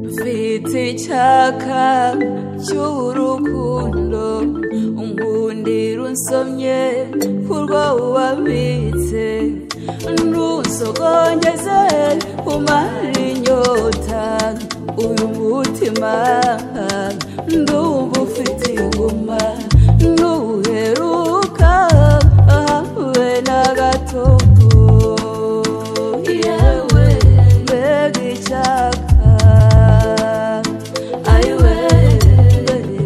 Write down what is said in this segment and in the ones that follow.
mfite icyaka cy'urukundo unkundira unsomye kurwo wabitse ntusogongeze umara inyota uyu mutima ndumva ufite inguma ntuheruka habe na gatoto yewe mbega icyaka ayiwe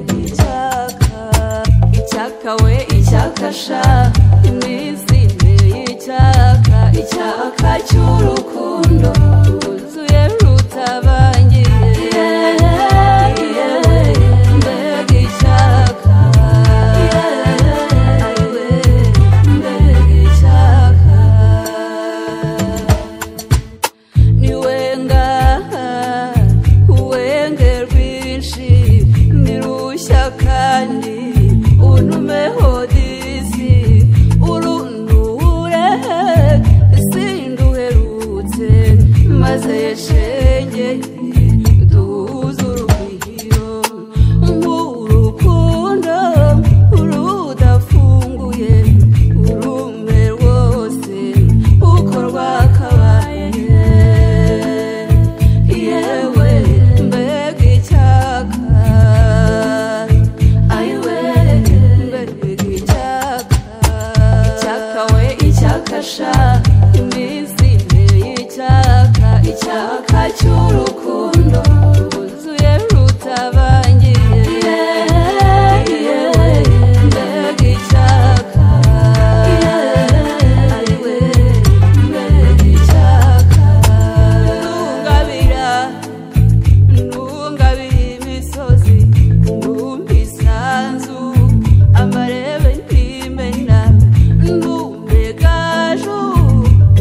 mbega icyaka icyaka we icyakasha imizinde y'icyaka icyaka cy'urukundo rwuzuye rutabangiye yewe mbega icyaka yewe mbega icyaka ni ngaha uwenge rwinshi ni rushya kandi untumeho disi urunure sinduherutse maze shenge duhuze urugwiro nk'urukundo rudafunguye urume rwose uko rwakabaye yewe mbega icyaka ayiwe mbega icyaka icyaka we icyakasha imizinde y'icyaka icyaka cy'urukundo rwuzuye rutabangiye yewe mbega icyaka ayiwe mbega icyaka ntungabira ntungabira imisozi ntumbe isanzu amarebe ntimena ntumbe gaju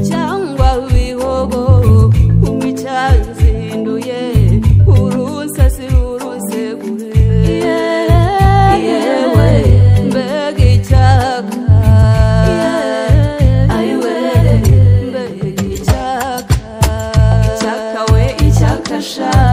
cyangwa bihogo umicyanzinduye urusasi rurusegure yewe mbega icyaka ayiwe mbega icyaka icyaka we icyakasha